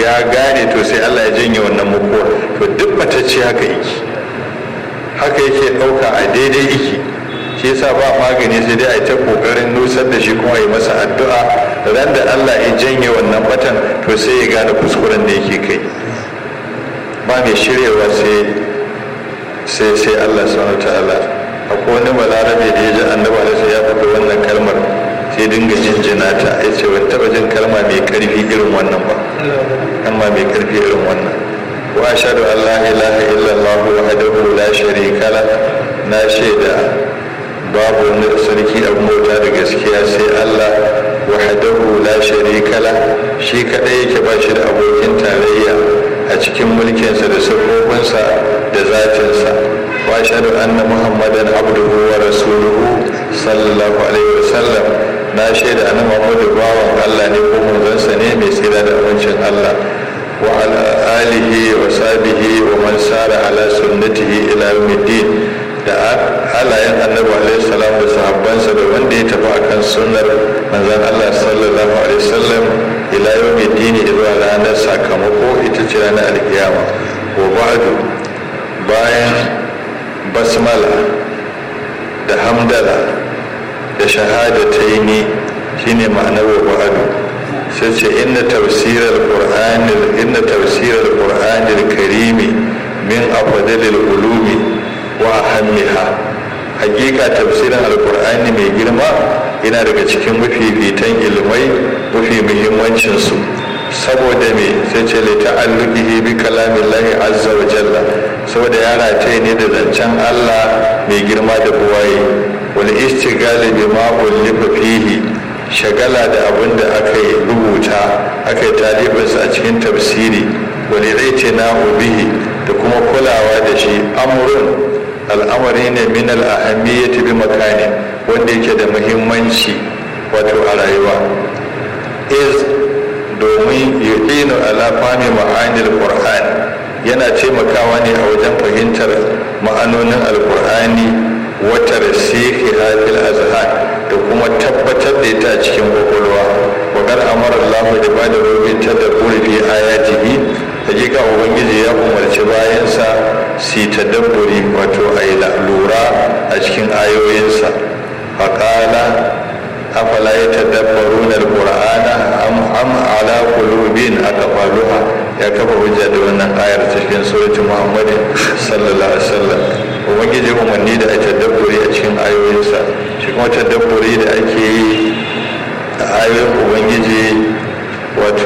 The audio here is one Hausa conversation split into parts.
ya gane to sai Allah ya janye wannan mukuwar to duk matacce haka yake haka yake ɗauka a daidai yake shi yasa ba magani sai dai a ta kokarin nusar da shi kuma yi masa addu'a ran da Allah ya janye wannan batan to sai ya gane kuskuren da yake kai ba mai shiryawa sai sai sai Allah subhanahu ta'ala akwai wani balarabe da ya ji annabi alaihi ya faɗi wannan kalmar sai dinga jinjina ta ya ce ban taɓa jin kalma mai ƙarfi irin wannan ba kalma mai ƙarfi irin wannan wa ashhadu an la ilaha illallah wahdahu la sharika la na shaida babu wani sarki abin bauta da gaskiya sai Allah wahdahu la sharika la shi kadai yake ba shi da abokin tarayya a cikin mulkinsa da sabobinsa da zatinsa wa ashhadu anna muhammadan abduhu wa rasuluhu sallallahu alaihi wasallam na shaida annabi muhammadu bawan Allah ne ko manzansa ne mai tsira da amincin Allah wa ala alihi wa sahbihi wa man sara ala sunnatihi ila yawmiddin da halayen annabi alaihi salam da sahabbansa da wanda ya tafi akan sunnar manzon Allah sallallahu alaihi wasallam ila yawmi dini zuwa ranar sakamako ita ce ranar alkiyama wa ba'du bayan basmala da hamdala da shahadataini shine ma'anar wa ba'du sai ce inna tafsirar qur'anil inna tafsirar qur'anil karimi min afdalil ulumi wa ahammiha hakika tafsirin alkur'ani mai girma yana daga cikin mafifitan ilmai mafi muhimmancin su saboda me sai ce li ta'alluqihi bi kalamillahi azza wa jalla saboda ya rataye ne da zancen Allah mai girma da buwaye wal istighali bima ullifa fihi shagala da abin da aka yi rubuta aka yi talibinsa a cikin tafsiri wani rai na bihi da kuma kulawa da shi amurin al'amari ne min al'ahamiyyati bi makani wanda yake da muhimmanci wato a rayuwa is domin yu'inu ala fahmi ma'anil qur'an yana taimakawa ne a wajen fahimtar ma'anonin alqur'ani wa tarsihi fil azhan da kuma tabbatar da ita a cikin kwakwalwa wa kar amara Allah da bada rubin tadabburi fi ayatihi hakika ubangiji ya umarci bayansa su tadabburi wato a yi lura a cikin ayoyinsa faƙala afala ya tadabbaru na alƙur'ana am am ala qulubin aqfaluha ya kafa hujja da wannan ayar cikin suratul muhammadin sallallahu alaihi wasallam ubangiji umarni da a tadabburi a cikin ayoyinsa shi kuma tadabburi da ake yi a ayoyin ubangiji wato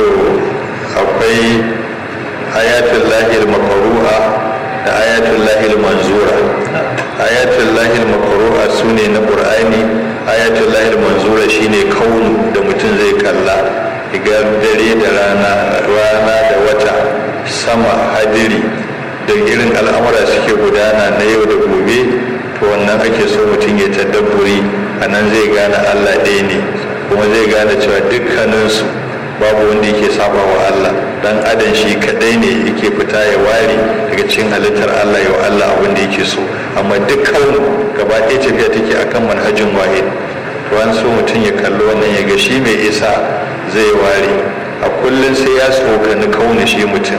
akwai ayatul lahil makaru'a da ayatul lahil manzura ayatul lahil makaru'a su ne na ƙur'ani ayatul lahil manzura shine kaunu da mutum zai kalla ga dare da rana rana da wata sama hadiri da irin al'amura suke gudana na yau da gobe to wannan ake so mutum ya tadabburi a nan zai gane allah ɗaya ne kuma zai gane cewa dukkaninsu babu wanda yake saba wa Allah dan adam shi kadai ne yake fita ya ware daga cikin halittar Allah ya Allah abin da yake so amma dukkan gaba ɗaya tafiya take akan manhajin wahid to an so mutum ya kalli wannan ya ga shi mai isa zai ware a kullum sai ya tsokani kauna shi mutum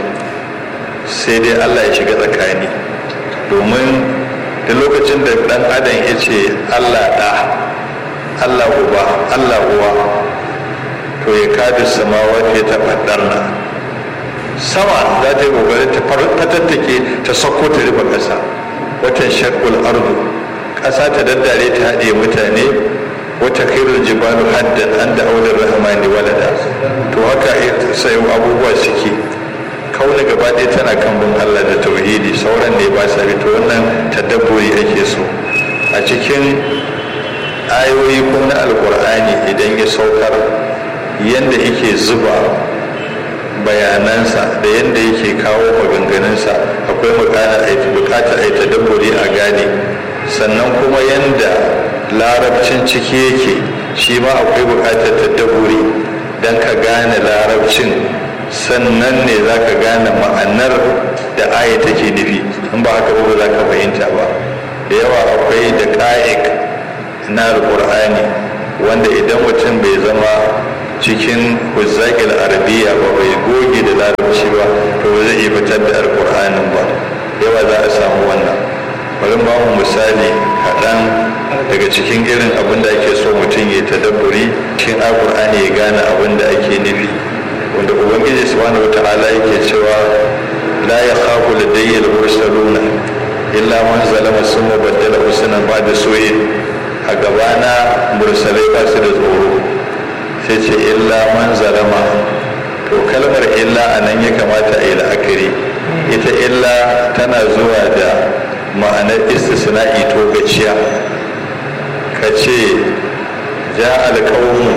sai dai Allah ya shiga tsakani domin da lokacin da dan adam ya ce Allah da Allah uba Allah uwa to ya kada samawa ta taɓaɗar na sama za ta yi ƙoƙarin ta fatattake ta sauko ta rufe ƙasa watan shakul ardu ƙasa ta daddare ta haɗe mutane wata kairul jibalu haddan an da aular rahmani walada to haka sai abubuwa suke kauna gaba ɗaya tana kan bin Allah da tauhidi sauran ne ba sa to wannan tadabburi ake so a cikin ayoyi kuma na alkur'ani idan ya saukar yadda yake zuba bayanansa da yadda yake kawo maganganunsa akwai bukatar a yi tadabburi a gane sannan kuma yadda larabcin ciki yake shi ma akwai bukatar tadabburi don ka gane larabcin sannan ne za ka gane ma'anar da aya take nufi in ba haka ba za ka fahimta ba da yawa akwai da ƙa'ik na alƙur'ani wanda idan mutum bai zama cikin huzzaƙil arabiya ba bai goge da larabci mu misali kaɗan daga cikin irin abin da ake so mutum ya tadabburi cikin alƙur'ani ya gane abin da ake nufi wanda ubangiji subhanahu wata'ala yake cewa la ya khafu ladayya al-mursaluna illa man zalama summa baddala husnan ba'da su'in a gabana mursalai ba su da tsoro sai ce illa man zalama to kalmar illa a nan ya kamata a yi la'akari ita illa tana zuwa da ma'anar istisna'i to gaciya ka ce ja alƙawmu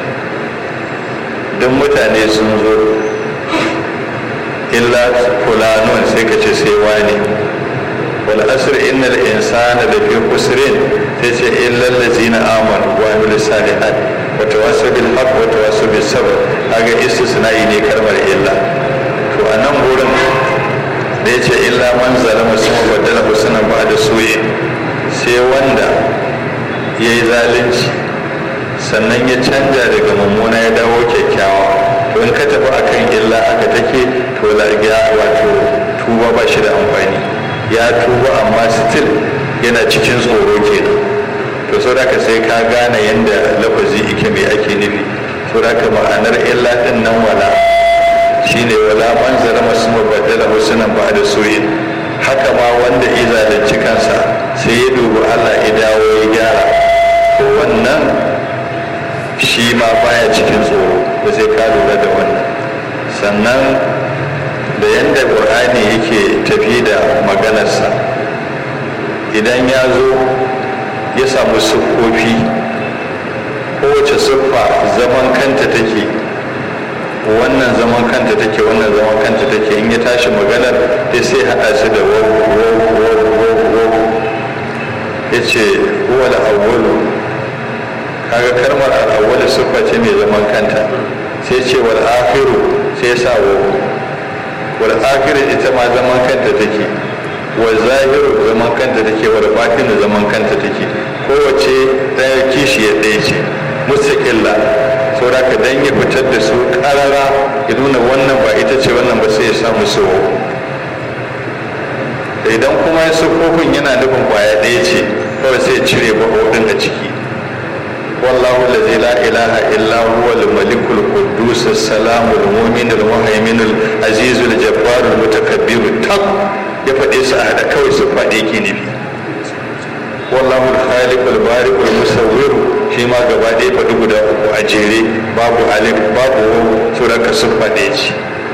don mutane sun zo illa fulanun sai ka ce sai wani wal asr innal insana da fi khusrin sai ce illa allazina amanu wa amilus salihat wa tawassaw bil haqq wa tawassaw bis sabr kaga istisna'i ne kalmar illa to a nan gurin da yace illa man zalama sun badala husnan ba da soye sai wanda yayi zalunci sannan ya canja daga mummuna ya dawo kyakkyawa to in ka tafi akan illa aka take to largiya wato tuba ba shi da amfani ya tuba amma still yana cikin tsoro kenan to sau da sai ka gane yadda lafazi ike mai ake nufi sau da ma'anar illa din nan wala shine wala man zara masu mabaddala husnan ba da soyin haka ma wanda ya zalunci kansa sai ya dubi allah ya dawo ya gyara to wannan shi ma baya cikin tsoro ba sai ka lura da wannan sannan da yadda ƙur'ani yake tafi da maganarsa idan ya zo ya samu siffofi kowace siffa zaman kanta take wannan zaman kanta take wannan zaman kanta take in ya tashi maganar ya sai haɗa su da wawu ya ce wala awwalu kaga kalmar al'awwal siffa ce mai zaman kanta sai ce wal akhiru sai sa wa wal akhiru ita ma zaman kanta take wal zahiru zaman kanta take wal batinu zaman kanta take kowace ɗaya kishi ya ɗaya ce mustaqilla saboda ka dan ya fitar da su karara ya nuna wannan ba ita ce wannan ba sai ya samu so idan kuma ya sufofin yana nufin kwaya ɗaya ce kawai sai ya cire bahodin a ciki والله الذي لا إله إلا هو الملك القدوس السلام المؤمن المهيمن العزيز الجبار المتكبر تق يفدي سعادة كوي سفادي كيني والله الخالق البارئ المصور shi ma gaba ɗaya faɗi guda uku a jere babu alif babu wau suraka siffa ɗaya ce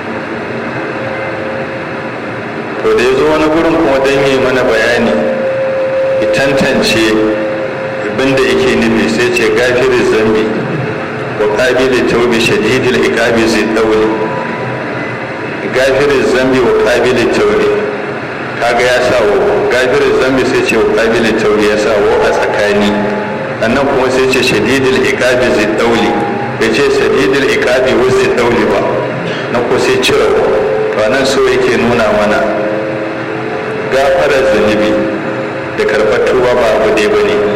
to da ya zo wani gurin kuma don yi mana bayani ya tantance abinda yake nufi sai ce gafirin zambi wa ƙabilin taubi shadidil iqabi zai ɗaure gafirin zambi wa ƙabilin taubi kaga ya sa wa gafirin zambi sai ce wa ƙabilin taubi ya sa wa a tsakani annan kuma sai ce shadidil iqabi zai ɗauli bai ce shadidil iqabi wa zai ɗauli ba na ko sai cire to nan so yake nuna mana gafarar zunubi da karɓar tuba ba abu ɗaya ba ne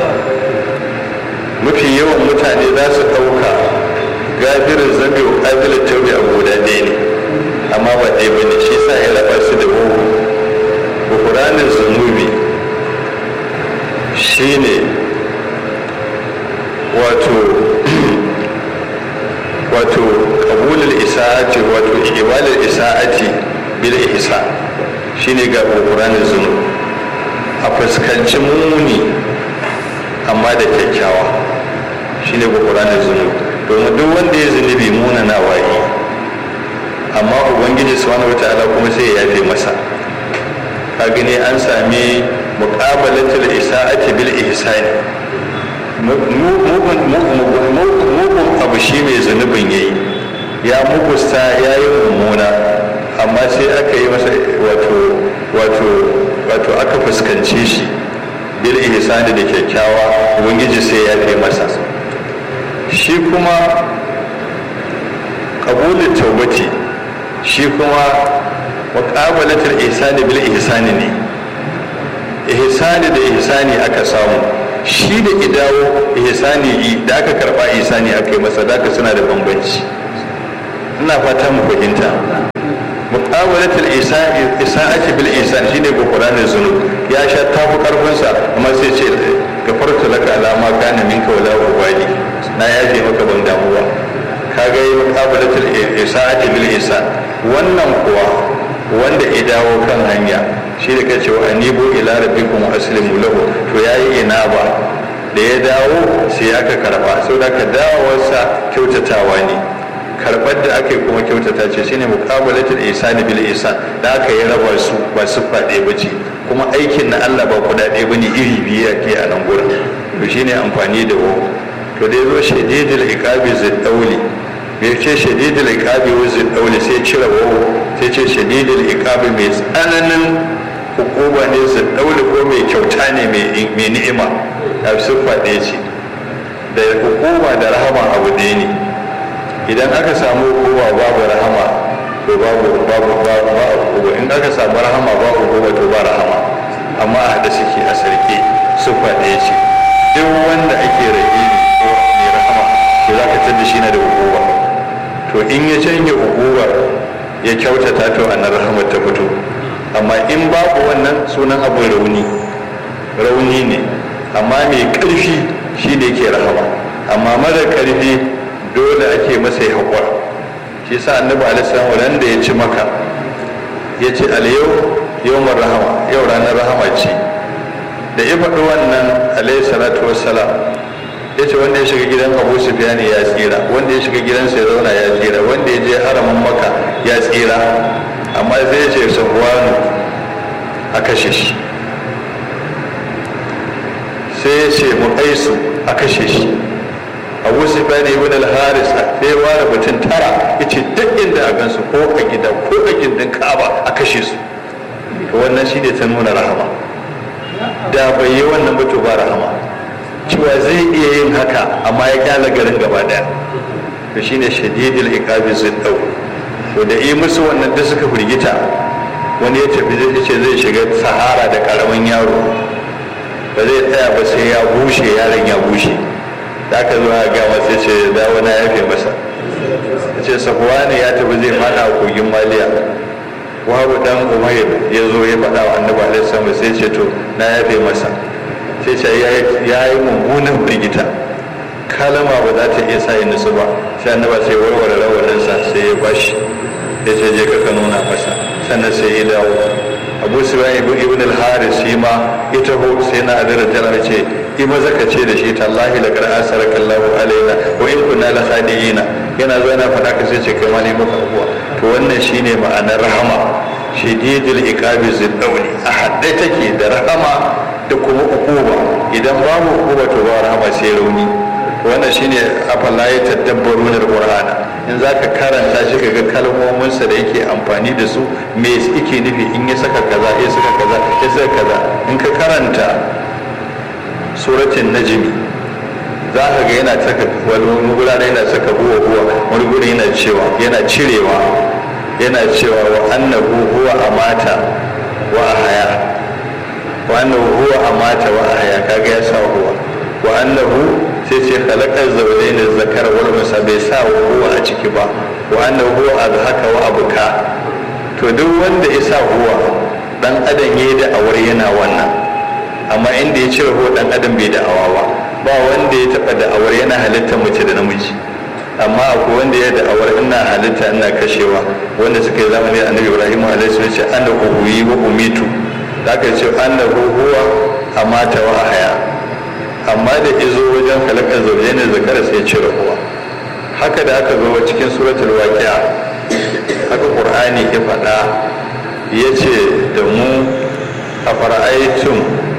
mafi yawan mutane za su ɗauka gafirin zambi wa ƙabilin taubi abu guda ɗaya ne amma ba ɗaya ba ne shi sa ya raba su da bugu bukuranin zunubi shi ne wato wato kabulul isa'ati wato ibalul isa'ati bil ihsa shine ga bukuranin zunubi a fuskanci muni amma da kyakkyawa shine bukuranin zunubi domin duk wanda ya zunubi muna na waye amma ubangiji subhanahu wataala kuma sai ya yafe masa ka gani an sami muqabalatul isa'ati bil ihsani mugun abu shi mai zunubin yayi ya mugusta ya yi mummuna amma sai aka yi masa wato wato wato aka fuskance shi bil ihsani da kyakkyawa ubangiji sai ya fi masa shi kuma qabulul tawbati shi kuma muqabalatul ihsani bil ihsani ne ihsani da ihsani aka samu shi da idawo ihsani da aka karba ihsani aka yi masa da suna da bambanci ina fata mu fahimta muqabalatul isa'ati bil isan shine gufranin zunub ya sha tafi karfin sa amma sai ce gafartu laka ala ma kana minka wala ubali na yaje maka ban damu ba kaga yi muqabalatul isa'ati bil isan wannan kuwa wanda ya dawo kan hanya shi da kace wa anibu ila rabbikum aslimu lahu to yayi ina ba da ya dawo sai aka karba saboda ka dawowarsa kyautatawa ne karbar da aka yi kuma kyautata ce shine muqabalatul ihsani bil ihsan da aka yi raba su ba su faɗe ba ce kuma aikin na Allah ba kuɗa ɗaya bane iri biyu ake a nan gurin to shine amfani da wo to da yazo shadidul iqabi ziddauli bai ce shadidul iqabi wa ziddauli sai cire wo sai ce shadidul iqabi mai tsananin hukuma ne ziddauli ko mai kyauta ne mai ni'ima a siffa ɗaya ce da hukuma da rahama abu ɗaya ne idan aka samu hukuma babu rahama to babu babu babu in aka samu rahama babu hukuma to ba rahama amma a haɗe suke a sarki siffa ɗaya ce duk wanda ake rahimi ko mai rahama to za ka tada shi na da hukuma to in ya canja hukuma ya kyautata to a nan rahamar ta fito amma in babu wannan sunan abin rauni rauni ne amma mai ƙarfi shi ne ke rahama amma mara ƙarfi dole ake masa ya haƙura shi sa annabi alisalam ran da ya ci maka ya ce alyau yawmar rahama yau ranar rahama ce da ya faɗi wannan alayhi salatu wassalam ya ce wanda ya shiga gidan abu sufyan ya tsira wanda ya shiga gidansa ya zauna ya tsira wanda ya je haramin maka ya tsira amma zai ce safwanu a kashe shi sai ya ce mu aisu a kashe shi abu sufyan ibn al-haris sai ware mutum tara yace duk inda a gansu ko a gida ko a gindin ka'aba a kashe su to wannan shine ta nuna rahama da bai yi wannan ba to ba rahama cewa zai iya yin haka amma ya kyala garin gaba daya to shine shadidul iqabi ziddau to da yi musu wannan da suka firgita wani ya tafi zai ce zai shiga sahara da karamin yaro ba zai tsaya ba sai ya bushe yaron ya bushe da aka zo a gama sai ce dawo na yafe masa ce safuwa ne ya tafi zai fada a kogin maliya wabu dan umair ya zo ya faɗa wa annabi alaihi salam sai ce to na yafe masa sai ce ya yi mummunan firgita kalama ba za ta iya sa ya nutsu ba sai annaba sai warware rawaninsa sai ya bashi ya ce je ka nuna masa sannan sai ya dawo abu sufyan ibn al-haris shi ma ya taho sai na adara tana ce yi maza ka ce da shi tallahi la kar asaraka Allahu alaina wa in kunna la khadiina yana zo yana faɗa ka sai ce kai ma ne maka abuwa to wannan shine ma'anar rahama shadidul iqabi ziddauli a hadde take da rahama da kuma ukuba idan babu ukuba to ba rahama sai rauni wannan shine afala ya tadabbaru da qur'ana in zaka karanta shi kaga kalmominsa da yake amfani da su me yake nufi in ya saka kaza ya saka kaza ya saka kaza in ka karanta suratul najmi za ka ga yana saka wani gurare yana saka huwa huwa wani guri yana cewa yana cirewa yana cewa wa annahu huwa amata wa ahaya wa annahu huwa amata wa ahaya kaga ya sa huwa wa annahu sai ce khalaqal zawjayn zakar wal unsa bai sa huwa a ciki ba wa annahu huwa azhaka wa abuka to duk wanda ya sa huwa dan adam yayi da awar yana wannan amma inda ya cire huwa dan adam bai da awa ba ba wanda ya taba da awar yana halitta mace da namiji amma akwai wanda ya da awar ina halitta ina kashewa wanda suka yi zamani da annabi ibrahim alaihi salam ce an da uhuyi wa umitu da aka ce an da huwa amata wa ahaya amma da izo wajen halakar zaune ne zakara sai cire huwa haka da aka zo cikin suratul waqi'a haka qur'ani ya faɗa ya ce da mu a fara'aitun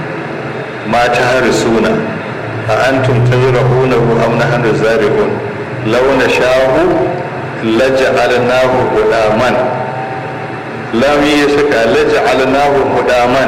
mata harisuna a antum tazrahunahu am nahnu zari'un law nasha'u laj'alnahu hudaman lam yasaka laj'alnahu hudaman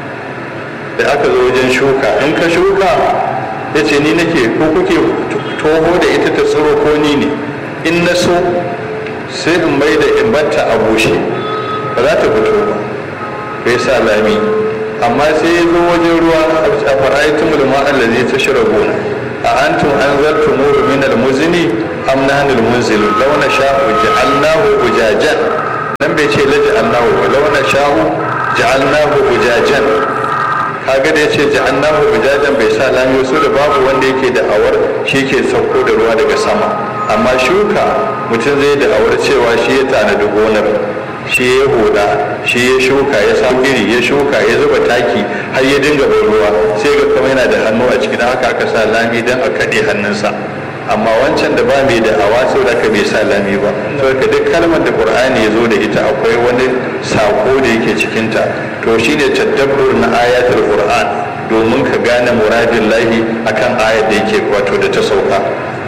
da aka zo wajen shuka in ka shuka ya ce ni nake ko kuke toho da ita ta tsiro ko ni ne in na so sai in mai da in batta a bushe ba za ta fito ba bai sa lami amma sai ya zo wajen ruwa a fara'aitun mulma allazi ta shira gona a antum an zartu muru min almuzni am nahnu almunzilun law nasha'u ja'alnahu ujajan nan bai yace la ja'alnahu walau na sha'u ja'alnahu ujajan kaga da yace ja'alnahu ujajan bai sa lami wasu da babu wanda yake da awar shi ke sauko da ruwa daga sama amma shuka mutum zai da awar cewa shi ya tanadi gonar shi ya huda shi ya shuka ya samu iri ya shuka ya zuba taki har ya dinga bai ruwa sai ga kuma yana da hannu a cikin haka aka sa lami don a kaɗe hannunsa amma wancan da ba mai da awa sau da ka bai sa lami ba saboda duk kalmar da qur'ani ya zo da ita akwai wani sako da yake cikinta to shine tadabbur na ayatul qur'an domin ka gane muradin lahi akan ayat da yake wato da ta sauka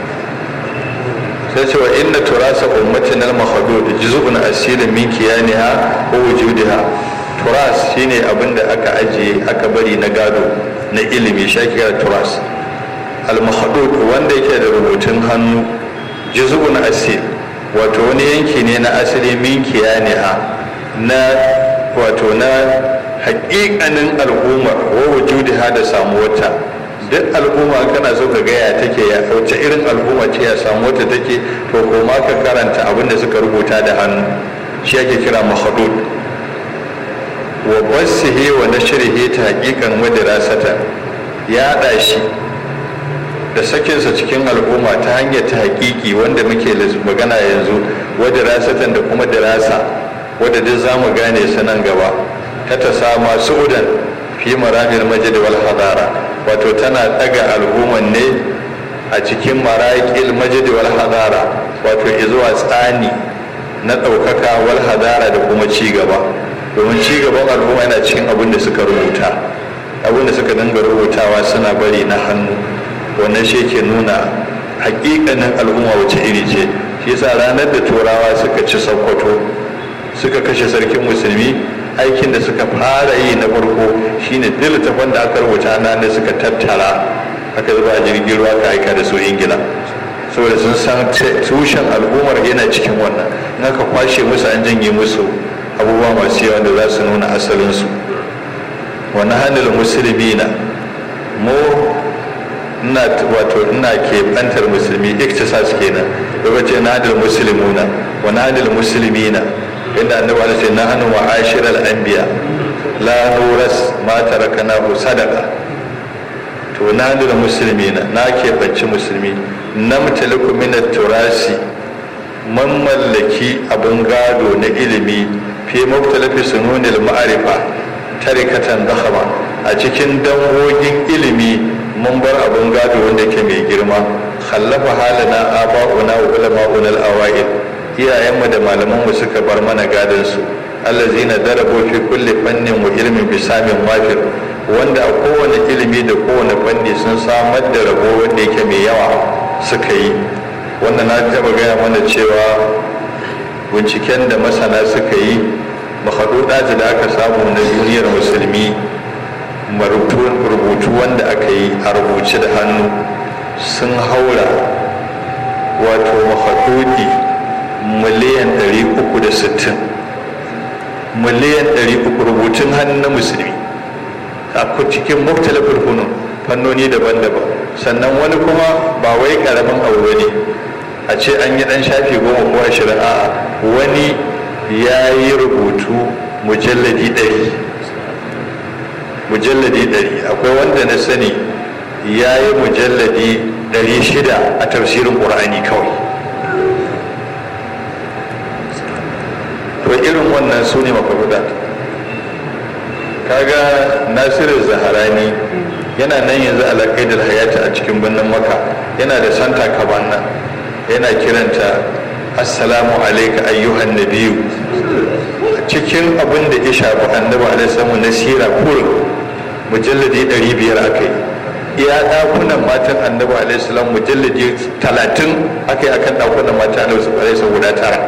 sai ce wa inna turasa ummatin al-mahdud juz'un asil min kiyaniha wa wujudiha turas shine abin da aka ajiye aka bari na gado na ilimi shakira turas al-mahdud wanda yake da rubutun hannu juz'un asil wato wani yanki ne na asali min kiyaniha na wato na haƙiƙanin al'umma wa wujudiha da samuwarta duk al'umma kana so ka gaya take ya wace irin al'umma ce ya samu wata take to ko ma ka karanta abin da suka rubuta da hannu shi ake kira mahadud wa basihi wa nashrihi ta haqiqan wa dirasata ya da shi da sakinsa cikin al'umma ta hanyar ta haƙiƙi wanda muke magana yanzu wa dirasatan da kuma dirasa wadda duk zamu gane su nan gaba ta ta sama su'udan fi maramil majid wal hadara wato tana daga al'umman ne a cikin maraƙil majid wal hadara wato izuwa tsani na ɗaukaka wal hadara da kuma ci gaba domin ci gaban al'umma yana cikin abin da suka rubuta abin da suka dinga rubutawa suna bari na hannu wannan shi ke nuna hakikanin al'umma wace iri ce shi yasa ranar da turawa suka ci sokoto suka kashe sarkin musulmi aikin da suka fara yi na farko shine duk littafan da aka rubuta nan da suka tattara aka zuba a jirgin ruwa ka aika da su ingila saboda sun san tushen al'ummar yana cikin wannan in aka kwashe musu an janye musu abubuwa masu yawa da za su nuna asalinsu wani hannun musulmi na mu ina wato ina ke bantar musulmi iktisas kenan lokacin na hannun musulmuna wani hannun musulmi na inda annabi Allah ce na hannu wa ashiral anbiya la nuras ma tarakanahu sadaqa to na da musulmi na na ke bacci musulmi na mutaliku min turasi man mallaki abun gado na ilimi fi muktalafi sununil ma'arifa tarikatan dakhama a cikin dangogin ilimi mun bar abun gado wanda ke mai girma khallafa halana aba'una wa ulama'una al-awa'il iyayenmu da malamanmu suka bar mana gadonsu allazina darabu fi kulli fannin wa ilmin bisamin wafir wanda a kowane ilimi da kowane fanni sun samar da rabo wanda yake mai yawa suka yi wanda na taba gaya mana cewa binciken da masana suka yi mahadudaji da aka samu na duniyar musulmi rubutu wanda aka yi a rubuce da hannu sun haura wato mahadudi miliyan 360 miliyan 300 rubutun hannu na musulmi a cikin muktalafin hunun fannoni daban-daban sannan wani kuma ba wai karamin abu ne a ce an yi dan shafi goma ko ashirin a wani ya yi rubutu mujalladi ɗari mujalladi ɗari akwai wanda na sani ya yi mujalladi ɗari shida a tafsirin ƙur'ani kawai to irin wannan su ne mafarudat kaga nasiru zaharani yana nan yanzu alaƙai da hayata a cikin birnin maka yana da santa kabanna yana kiranta assalamu alaika ayyuhan nabiyu cikin abin da ya shafi annabi alaihi na sira kurin mujalladi 500 aka yi iya ɗakunan matan annabi alaihi salam mujalladi 30 aka yi akan ɗakunan matan annabi alaihi guda tara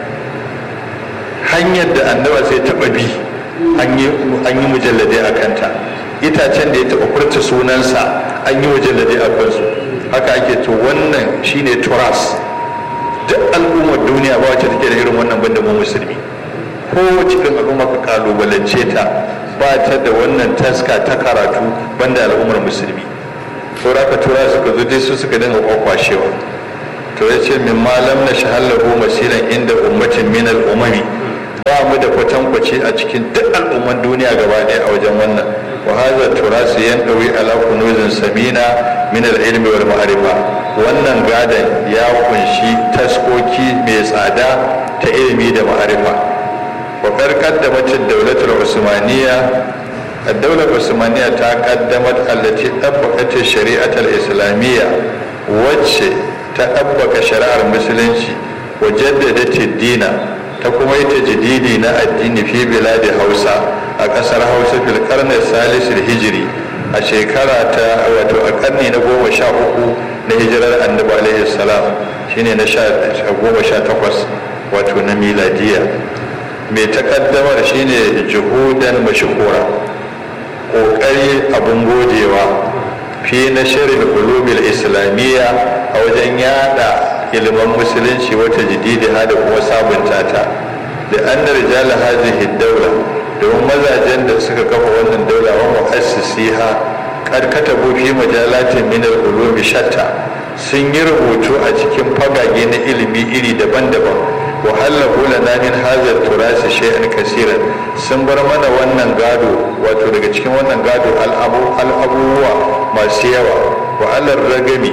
hanyar da annaba sai taɓa bi an yi mujalladai a kanta itacen da ya taɓa furta sunansa an yi mujalladai a kansu haka ake to wannan shine turas duk al'ummar duniya ba wacce take da irin wannan banda mu musulmi ko cikin al'umma ka kalubalance ta ba ta da wannan taska ta karatu banda al'ummar musulmi saura ka tura suka zo dai su suka dinga kwakwashewa to ya ce min malam na shahallahu masiran inda ummatin min al'umami ba mu da kwatankwaci a cikin duk al'umman duniya gaba ɗaya a wajen wannan wa hadha turasu yandawi ala kunuzin samina min al-ilmi wal ma'rifa wannan gadan ya kunshi taskoki mai tsada ta ilimi da ma'arifa wa qarqaddamat ad-dawlatul usmaniyya ad-dawla usmaniyya ta qaddamat allati tabbaqat ash-shari'at al-islamiyya wacce ta tabbaka shari'ar musulunci wa jaddadat ad-dina ta kuma yi tajdidi na addini fi biladi Hausa a kasar Hausa fil qarni salis hijri a shekara ta wato a karni na goma sha uku na hijirar annabi alaihi salam shine na goma sha takwas wato na miladiya mai takaddamar shine juhudan mashhura kokari abun godewa fi na shirin ulubil islamiyya a wajen yada ilimin musulunci wata jididi da kuma sabunta ta da an da rijal hazihi daula domin mazajen da suka kafa wannan daula wa mu'assisiha kad katabu fi majalatin min al-ulumi shatta sun yi rubutu a cikin fagage na ilimi iri daban-daban wa hallahu lana min hadha turasi shay'an kaseeran sun bar mana wannan gado wato daga cikin wannan gado al'abubuwa masu yawa wa alar ragami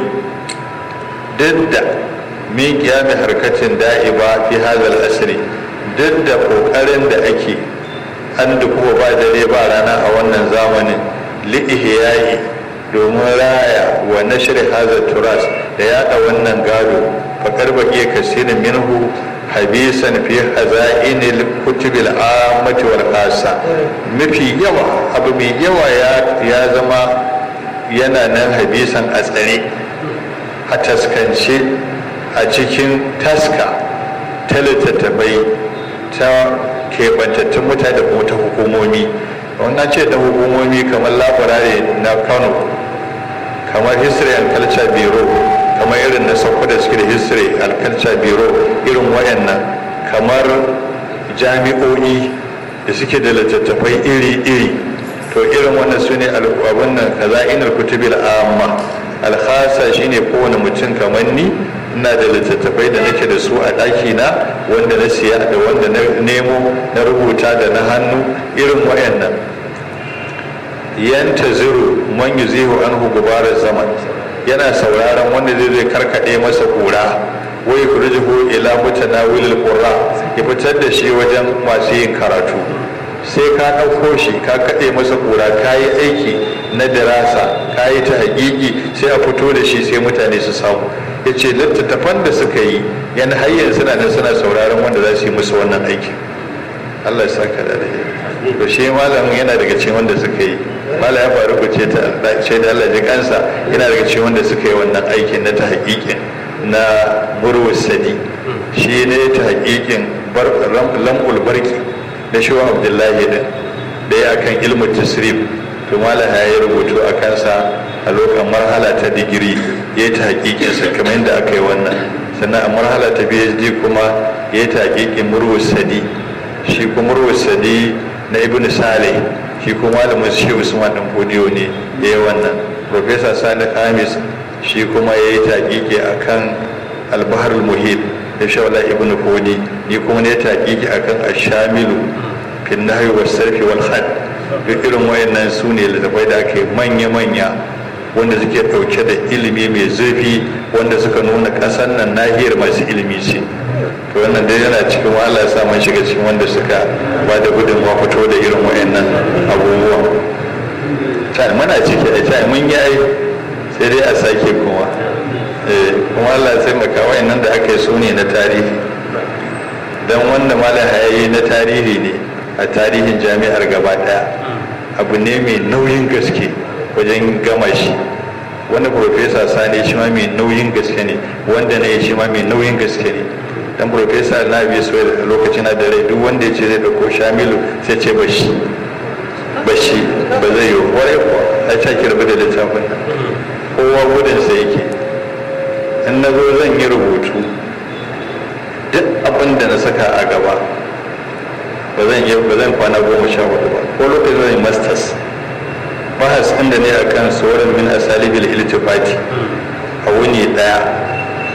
duk da min kiyami harkatin da'iba fi hadha al-asri duk da kokarin da ake an da kuma ba dare ba rana a wannan zamanin li'ihiyayi domin raya wa nashri hadha turas da yada wannan gado fakar baki kasirin minhu habisan fi hazainil kutubil ammati wal khassa mafi yawa abu mai yawa ya zama yana nan habisan a tsare a taskance a cikin taska ta littattafai ta keɓantattun mutane da kuma ta hukumomi wannan ce ta hukumomi kamar labarare na kano kamar history and culture bureau kamar irin na sauko da suke da history and culture bureau irin wayannan kamar jami'o'i da suke da littattafai iri-iri to irin wannan su ne abin nan kaza inar kutubil amma alhasa shine kowane mutum kamar ni ina da littattafai da nake da su a ɗaki na wanda na siya da wanda na nemo na rubuta da na hannu irin wayannan yanta ziru man yuzihu anhu gubarar zaman yana sauraron wanda zai zai karkade masa kura wai kurjihu ila mutanawilil qurra ya fitar da shi wajen masu yin karatu sai ka ɗauko shi ka kaɗe masa kura ka yi aiki na dirasa ka yi ta hakiki sai a fito da shi sai mutane su samu ya ce littattafan da suka yi yan hayyar suna nan suna sauraron wanda za su yi musu wannan aikin allah ya saka da alheri to shi malamin yana daga cikin wanda suka yi mala ya faru ku ce ce da Allah ji kansa yana daga cikin wanda suka yi wannan aikin na ta hakikin na murwus sadi shi ne ta hakikin lam'ul barki da shi wa abdullahi din da ya akan ilmu tasrif to mala ya yi rubutu a kansa a lokacin marhala ta digiri ya yi ta hakikinsa kamar yadda aka yi wannan sannan a marhala ta phd kuma ya yi ta hakikin murwus sadi shi kuma murwus sadi na ibn saleh shi kuma malamin shi usman dan fodiyo ne ya yi wannan professor sani khamis shi kuma ya yi taƙiƙi a kan albahar muhit da shawala ibn fodi ni kuma ne taƙiƙi a kan ashamilu fin nahyi wa sarfi wal had duk irin wayannan su ne littafai da ake manya-manya wanda suke ɗauke da ilimi mai zurfi wanda suka nuna ƙasar nan nahiyar masu ilimi ce to wannan dai yana cikin wahala sa mun shiga cikin wanda suka ba da gudunmawa fito da irin wayannan abubuwa ta muna ciki a ta mun yi ai sai dai a sake kuma kuma Allah sai maka wayannan da aka yi su ne na tarihi dan wanda malam hayayi na tarihi ne a tarihin jami'ar gaba daya abu ne mai nauyin gaske wajen gama shi wanda profesa sani shi ma mai nauyin gaske ne wanda na yi shi ma mai nauyin gaske ne dan profesa na biyu so da lokacin da rai duk wanda ya ce zai dauko shamilu sai ce bashi bashi ba zai yi kwarai kuwa a ce ki rabu da littafin nan kowa gudun sa yake in na zo zan yi rubutu duk abin da na saka a gaba ba zan yi ba zan kwana goma sha hudu ba ko lokacin zan yi masters bahas inda ne akan sauran min asalibil iltifati a wuni daya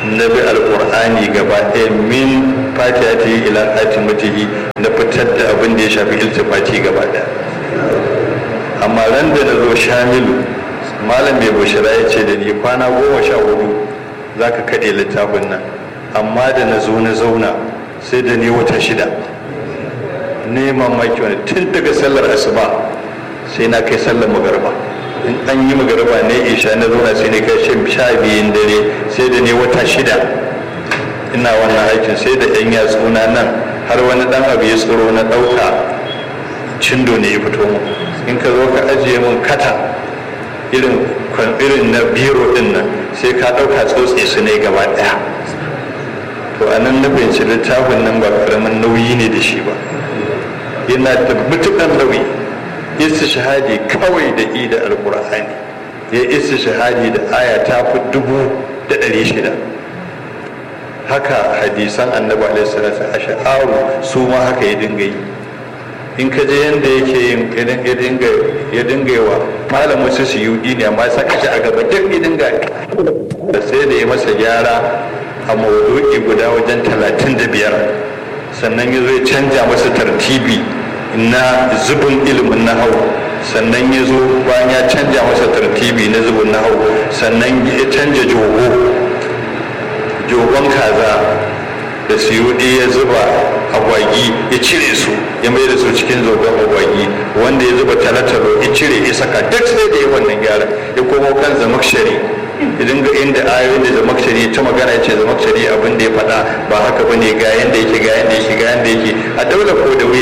na bi alƙur'ani gaba ɗaya min fatiha ta yi ila hatimatihi na fitar da abin da ya shafi iltifati gaba ɗaya amma ran da na zo shamilu malam mai bushira ya ce da ni kwana goma sha hudu za ka kaɗe littafin nan amma da na zo na zauna sai da ni wata shida neman maki wani tun daga sallar asuba sai na kai sallar magarba in an yi magarba ne isha na zauna sai ne kai sha biyun dare sai da ne wata shida ina wannan aikin sai da yan yatsuna nan har wani dan abu ya tsoro na ɗauka cindo ne ya fito mu in ka zo ka ajiye mun kata irin irin na biro din nan sai ka ɗauka tsotse su ne gaba ɗaya to a nan na fahimci littafin nan ba karamin nauyi ne da shi ba yana da matuƙar nauyi isa shahadi kawai da i da alƙur'ani ya isa shahadi da aya ta fi dubu da ɗari shida haka hadisan annabi alaihi salatu a sha'aru su ma haka ya dinga yi in ka je yadda yake yin ya dinga yawa malam wasu su yi ne amma saka shi a gaba duk ya dinga da sai da ya masa gyara a maudu'i guda wajen talatin da biyar sannan ya zo ya canja masa tartibi na zubin ilimin na hau sannan ya zo bayan ya canja masa tartibi na zubin na hau sannan ya canja jogo jogon kaza da siyudi ya zuba agwagi ya cire su ya mai da su cikin zogon agwagi wanda ya zuba talatalo ya cire ya saka duk sai da ya wannan gyara ya komo kan zamakshari ya dinga inda ayoyin da zamakshari ta magana ce zamakshari abin da ya faɗa ba haka bane ga yanda yake ga yanda yake ga yanda yake a daula ko da